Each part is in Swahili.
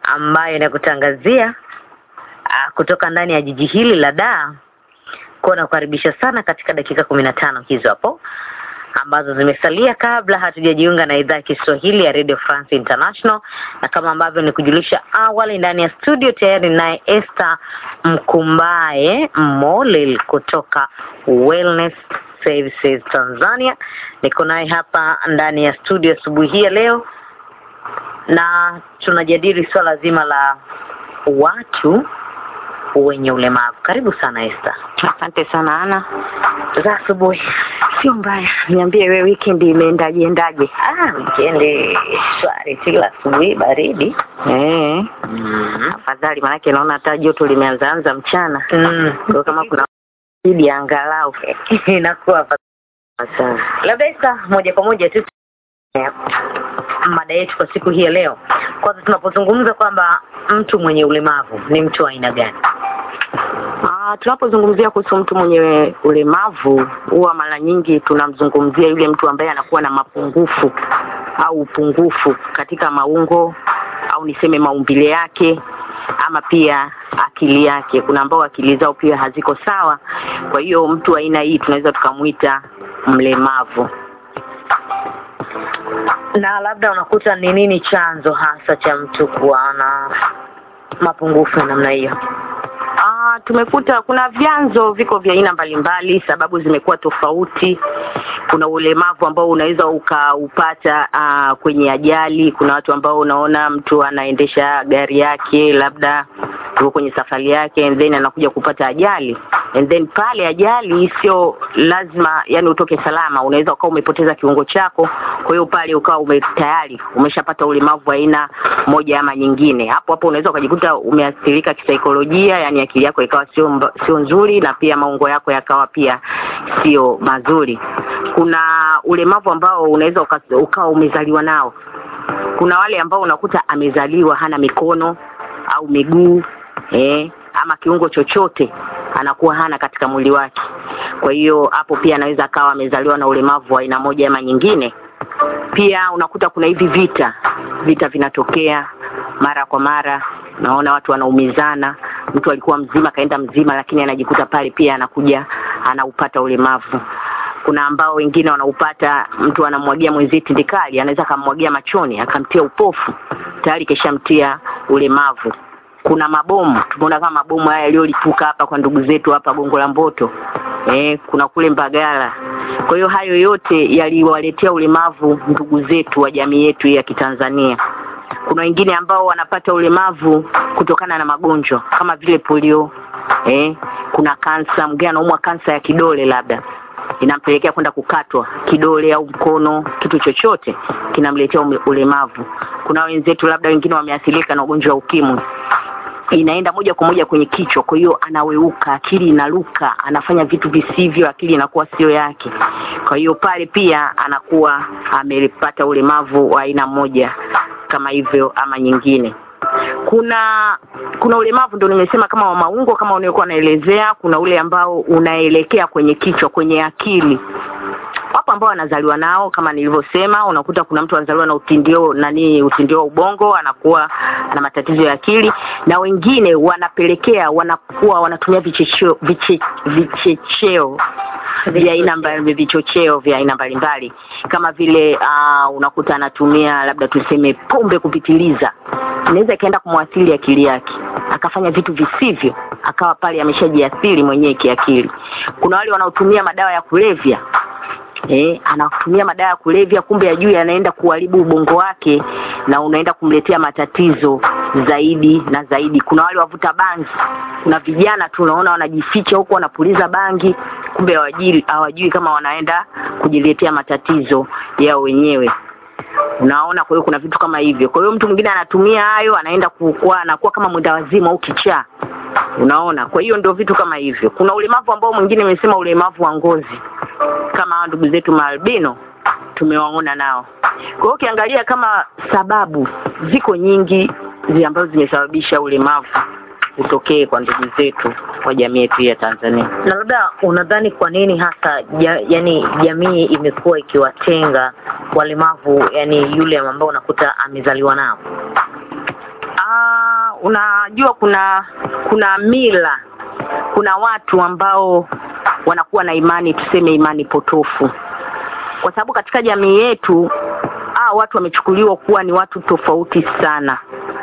ambayo inakutangazia ah, kutoka ndani ya jiji hili la Dar. Kwa nakukaribisha sana katika dakika kumi na tano hizo hapo ambazo zimesalia kabla hatujajiunga na idhaa ya Kiswahili ya Radio France International, na kama ambavyo nikujulisha awali, ndani ya studio tayari naye Esther Mkumbaye Molel kutoka Wellness Services Tanzania. Niko naye hapa ndani ya studio asubuhi hii ya leo, na tunajadili swala zima la watu wenye ulemavu. Karibu sana Esther. Asante sana Ana. Za asubuhi. Sio mbaya, niambie wewe, weekend imeendaje endaje? Ah, wikendi shwari tu, ila asubuhi baridi. Eh, Mm. afadhali manake naona hata joto limeanza anza mchana. Mm. Kwa hiyo kama kuna baridi angalau inakuwa fa- sawa. labda Esther, moja kwa moja tu eh, mada yetu kwa siku hii ya leo. Kwanza tunapozungumza kwamba mtu mwenye ulemavu ni mtu wa aina gani? Ah, tunapozungumzia kuhusu mtu mwenye ulemavu huwa mara nyingi tunamzungumzia yule mtu ambaye anakuwa na mapungufu au upungufu katika maungo au niseme maumbile yake ama pia akili yake. Kuna ambao akili zao pia haziko sawa, kwa hiyo mtu wa aina hii tunaweza tukamwita mlemavu. Na labda unakuta ni nini chanzo hasa cha mtu kuwa na mapungufu ya namna hiyo? Ah, tumekuta kuna vyanzo viko vya aina mbalimbali, sababu zimekuwa tofauti. Kuna ulemavu ambao unaweza ukaupata ah, kwenye ajali. Kuna watu ambao unaona mtu anaendesha gari yake labda yuko kwenye safari yake and then anakuja kupata ajali and then pale ajali sio lazima yani utoke salama, unaweza ukawa umepoteza kiungo chako, kwa hiyo pale ukawa ume tayari umeshapata ulemavu wa aina moja ama nyingine. Hapo hapo unaweza ukajikuta umeathirika kisaikolojia, yani akili yako ikawa sio mba- sio nzuri, na pia maungo yako yakawa pia sio mazuri. Kuna ulemavu ambao unaweza uka- ukawa umezaliwa nao. Kuna wale ambao unakuta amezaliwa hana mikono au miguu eh, ama kiungo chochote anakuwa hana katika mwili wake. Kwa hiyo hapo pia anaweza akawa amezaliwa na ulemavu wa aina moja ama nyingine. Pia unakuta kuna hivi vita, vita vinatokea mara kwa mara, naona watu wanaumizana. Mtu alikuwa mzima kaenda mzima, lakini anajikuta pale pia anakuja anaupata ulemavu. Kuna ambao wengine wanaupata, mtu anamwagia mwenzie tindikali, anaweza akamwagia machoni akamtia upofu, tayari keshamtia ulemavu kuna mabomu tumeona kama mabomu haya yaliyolipuka hapa kwa ndugu zetu hapa Gongo la Mboto eh, kuna kule Mbagala. Kwa hiyo hayo yote yaliwaletea ulemavu ndugu zetu wa jamii yetu hii ya Kitanzania. Kuna wengine ambao wanapata ulemavu kutokana na magonjwa kama vile polio eh, kuna kansa, mwingine anaumwa kansa ya kidole labda inampelekea kwenda kukatwa kidole au mkono, kitu chochote kinamletea ume- ulemavu. Kuna wenzetu labda wengine wameathirika na ugonjwa wa ukimwi inaenda moja kwa moja kwenye kichwa, kwa hiyo anaweuka, akili inaruka, anafanya vitu visivyo, akili inakuwa sio yake. Kwa hiyo pale pia anakuwa amepata ulemavu wa aina moja kama hivyo ama nyingine. Kuna kuna ulemavu ndo nimesema kama wa maungo, kama uliokuwa naelezea. Kuna ule ambao unaelekea kwenye kichwa, kwenye akili wapo ambao wanazaliwa nao kama nilivyosema, unakuta kuna mtu anazaliwa na utindio nani, utindio wa ubongo, anakuwa na matatizo ya akili, na wengine wanapelekea wanakuwa wanatumia vichecheo viche, vichecheo vya aina mbali vichocheo vya aina mbalimbali kama vile uh, unakuta anatumia labda tuseme pombe kupitiliza, inaweza ikaenda kumwathiri akili yake akafanya vitu visivyo, akawa pale ameshajiathiri mwenyewe kiakili. Kuna wale wanaotumia madawa ya kulevya eh, anatumia madawa ya kulevya, kumbe ajui anaenda kuharibu ubongo wake na unaenda kumletea matatizo zaidi na zaidi. Kuna wale wavuta bangi, kuna vijana tu unaona wanajificha huko wanapuliza bangi, kumbe hawajui hawajui kama wanaenda kujiletea matatizo yao wenyewe unaona. Kwa hiyo kuna vitu kama hivyo. Kwa hiyo mtu mwingine anatumia hayo, anaenda kuwa anakuwa kama mwenda wazimu au kichaa, unaona. Kwa hiyo ndio vitu kama hivyo. Kuna ulemavu ambao mwingine imesema ulemavu wa ngozi kama hawa ndugu zetu maalbino tumewaona nao. Kwa hiyo ukiangalia kama sababu ziko nyingi zi ambazo zimesababisha ulemavu utokee kwa ndugu zetu wa jamii yetu hii ya Tanzania. Na labda unadhani kwa nini hasa ja, yani jamii imekuwa ikiwatenga walemavu, yani yule ambao unakuta amezaliwa nao? Ah, unajua kuna kuna mila kuna watu ambao wanakuwa na imani tuseme imani potofu kwa sababu katika jamii yetu hao watu wamechukuliwa kuwa ni watu tofauti sana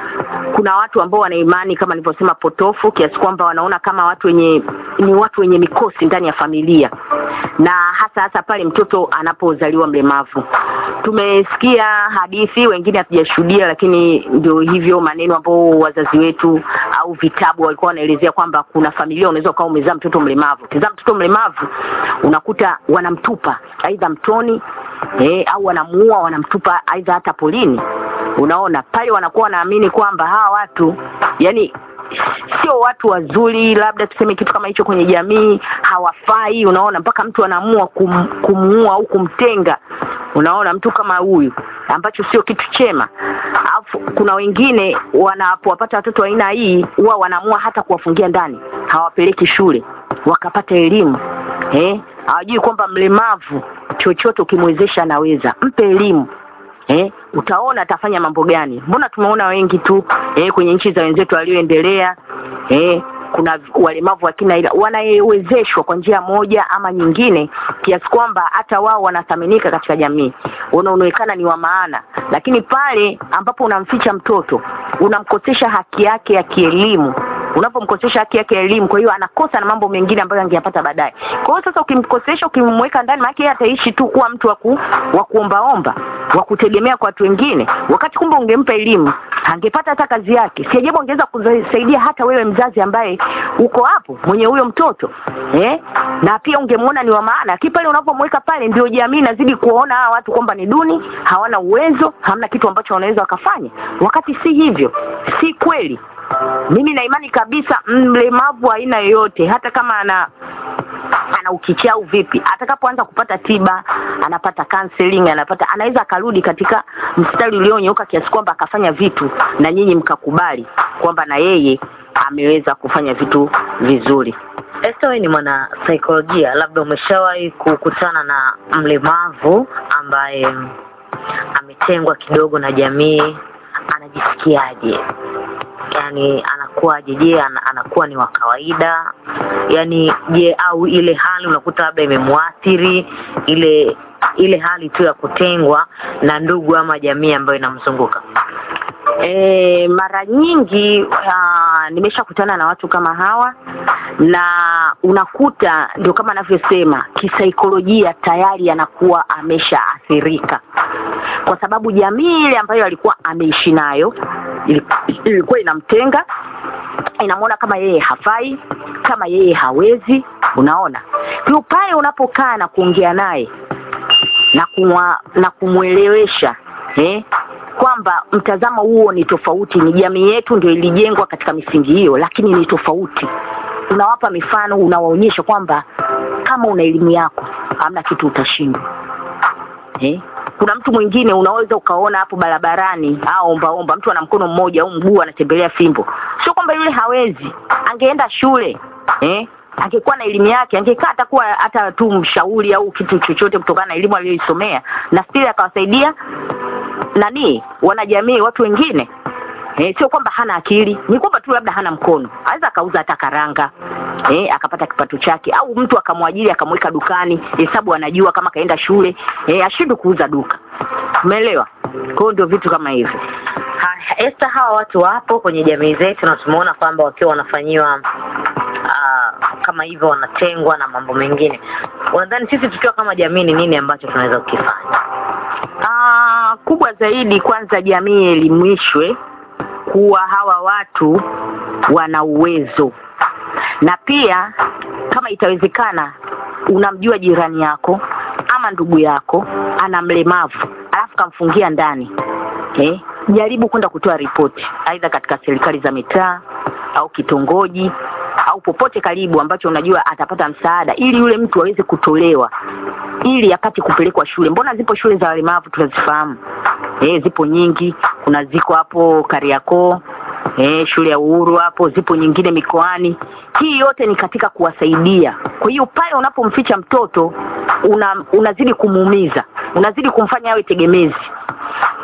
kuna watu ambao wana imani kama nilivyosema potofu kiasi kwamba wanaona kama watu wenye ni watu wenye mikosi ndani ya familia na hasa hasa pale mtoto anapozaliwa mlemavu tumesikia hadithi wengine hatujashuhudia lakini ndio hivyo maneno ambao wazazi wetu au vitabu walikuwa wanaelezea kwamba kuna familia unaweza ukawa umezaa mtoto mlemavu ukizaa mtoto mlemavu unakuta wanamtupa aidha mtoni eh, au wanamuua wanamtupa aidha hata polini unaona pale wanakuwa wanaamini kwamba hawa watu yani sio watu wazuri labda tuseme kitu kama hicho kwenye jamii hawafai unaona mpaka mtu anaamua kum, kumuua au kumtenga unaona mtu kama huyu ambacho sio kitu chema alafu kuna wengine wanapowapata watoto wa aina hii huwa wanaamua hata kuwafungia ndani hawapeleki shule wakapata elimu eh hawajui kwamba mlemavu chochote ukimwezesha anaweza mpe elimu eh, utaona atafanya mambo gani. Mbona tumeona wengi tu eh, kwenye nchi za wenzetu walioendelea eh, kuna walemavu wa kina ila wanawezeshwa kwa njia moja ama nyingine, kiasi kwamba hata wao wanathaminika katika jamii, unaonekana ni wa maana. Lakini pale ambapo unamficha mtoto, unamkosesha haki yake ya kielimu unapomkosesha haki yake ya elimu, kwa hiyo anakosa na mambo mengine ambayo angeyapata baadaye. Kwa hiyo sasa, ukimkosesha ukimweka ndani, maana yeye ataishi tu kuwa mtu wa ku, wa kuombaomba wa kutegemea kwa watu wengine, wakati kumbe ungempa elimu angepata hata kazi yake. Si ajabu angeweza kusaidia hata wewe mzazi ambaye uko hapo mwenye huyo mtoto eh? na pia ungemwona ni wa maana. Lakini pale unapomweka pale, ndio jamii inazidi kuona hawa watu kwamba ni duni, hawana uwezo, hamna kitu ambacho wanaweza wakafanya, wakati si hivyo, si kweli. Mimi na imani kabisa mlemavu aina yoyote, hata kama ana ana ukichaa au vipi, atakapoanza kupata tiba, anapata counseling, anapata anaweza akarudi katika mstari ulionyooka kiasi kwamba akafanya vitu na nyinyi mkakubali kwamba na yeye ameweza kufanya vitu vizuri. Esther, wewe ni mwana saikolojia, labda umeshawahi kukutana na mlemavu ambaye ametengwa kidogo na jamii, anajisikiaje? yani anakuwaje? Je, an, anakuwa ni wa kawaida? Yani je, au ile hali unakuta labda imemwathiri ile ile hali tu ya kutengwa na ndugu ama jamii ambayo inamzunguka? E, mara nyingi uh, nimeshakutana na watu kama hawa na unakuta ndio kama anavyosema kisaikolojia tayari anakuwa ameshaathirika kwa sababu jamii ile ambayo alikuwa ameishi nayo ilikuwa inamtenga inamwona kama yeye hafai kama yeye hawezi unaona kwa pale unapokaa na kuongea naye na kumwa, na kumwelewesha eh, kwamba mtazamo huo ni tofauti ni jamii yetu ndio ilijengwa katika misingi hiyo lakini ni tofauti unawapa mifano unawaonyesha kwamba kama una elimu yako hamna kitu utashindwa eh? kuna mtu mwingine unaweza ukaona hapo barabarani au omba omba mtu ana mkono mmoja au mguu anatembelea fimbo sio kwamba yule hawezi angeenda shule eh? angekuwa na elimu yake angekaa atakuwa hata tu mshauri au kitu chochote kutokana na elimu aliyoisomea na stili akawasaidia nani wanajamii watu wengine eh, sio kwamba hana akili ni kwamba tu labda hana mkono aweza akauza hata karanga eh, akapata kipato chake au mtu akamwajiri akamweka dukani hesabu anajua kama kaenda shule eh, ashindwe kuuza duka umeelewa kwa hiyo ndio vitu kama hivyo Haya, Esther, hawa watu wapo kwenye jamii zetu na tumeona kwamba wakiwa wanafanyiwa uh, kama hivyo wanatengwa na mambo mengine. Unadhani sisi tukiwa kama jamii ni nini ambacho tunaweza kukifanya? Ah, kubwa zaidi kwanza jamii elimishwe kuwa hawa watu wana uwezo na pia kama itawezekana unamjua jirani yako ama ndugu yako ana mlemavu alafu kamfungia ndani eh? jaribu kwenda kutoa ripoti aidha katika serikali za mitaa au kitongoji au popote karibu ambacho unajua atapata msaada ili yule mtu aweze kutolewa ili apate kupelekwa shule mbona zipo shule za walemavu tunazifahamu eh, zipo nyingi kuna ziko hapo kariakoo eh, shule ya uhuru hapo zipo nyingine mikoani hii yote ni katika kuwasaidia kwa hiyo pale unapomficha mtoto una, unazidi kumuumiza unazidi kumfanya awe tegemezi alafu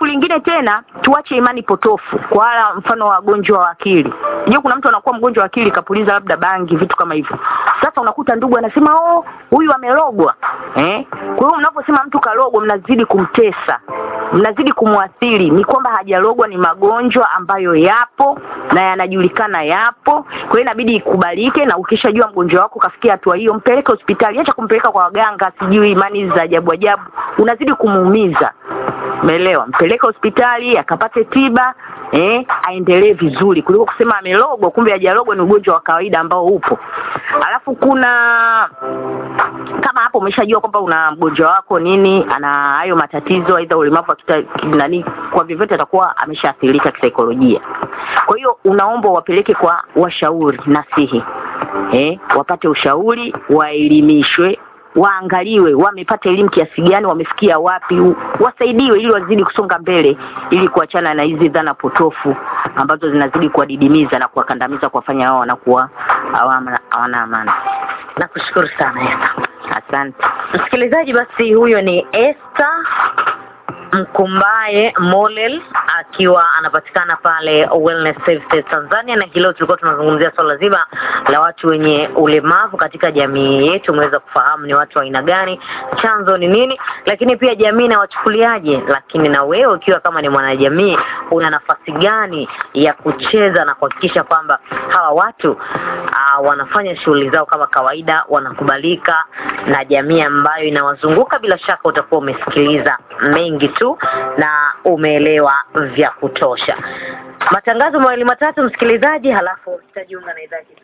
alafu lingine tena tuache imani potofu kwa wala mfano wagonjwa wa akili je kuna mtu anakuwa mgonjwa wa akili kapuliza labda bangi vitu kama hivyo sasa unakuta ndugu anasema oh huyu amerogwa eh kwa hiyo mnaposema mtu karogwa mnazidi kumtesa mnazidi kumwathiri ni kwamba hajarogwa ni magonjwa ambayo yapo na yanajulikana yapo kwa hiyo inabidi ikubalike na ukishajua mgonjwa wako kafikia hatua hiyo mpeleke hospitali acha kumpeleka kwa waganga sijui imani za ajabu ajabu unazidi kumuumiza umeelewa mpeleke hospitali akapate tiba eh, aendelee vizuri kuliko kusema amelogwa kumbe hajalogwa ni ugonjwa wa kawaida ambao upo alafu kuna kama hapo umeshajua kwamba una mgonjwa wako nini ana hayo matatizo aidha ulemavu wa kita- ki- nani kwa vyovyote atakuwa ameshaathirika kisaikolojia kwa hiyo unaomba wapeleke kwa washauri nasihi eh, wapate ushauri waelimishwe waangaliwe wamepata elimu kiasi gani wamefikia wapi u- wasaidiwe ili wazidi kusonga mbele ili kuachana na hizi dhana potofu ambazo zinazidi kuwadidimiza na kuwakandamiza kuwafanya wao wanakuwa hawana hawana amani nakushukuru sana Esther. asante msikilizaji basi huyo ni Esther Mkumbaye Molel akiwa anapatikana pale Wellness Services Tanzania, na hilo tulikuwa tunazungumzia swala zima la watu wenye ulemavu katika jamii yetu. Umeweza kufahamu ni watu wa aina gani, chanzo ni nini, lakini pia jamii inawachukuliaje. Lakini na wewe ukiwa kama ni mwanajamii, una nafasi gani ya kucheza na kuhakikisha kwamba hawa watu uh, wanafanya shughuli zao kama kawaida, wanakubalika na jamii ambayo inawazunguka. Bila shaka utakuwa umesikiliza mengi tu na umeelewa vya kutosha. Matangazo mawili matatu, msikilizaji, halafu tutajiunga na idhaa ya Kiswahili.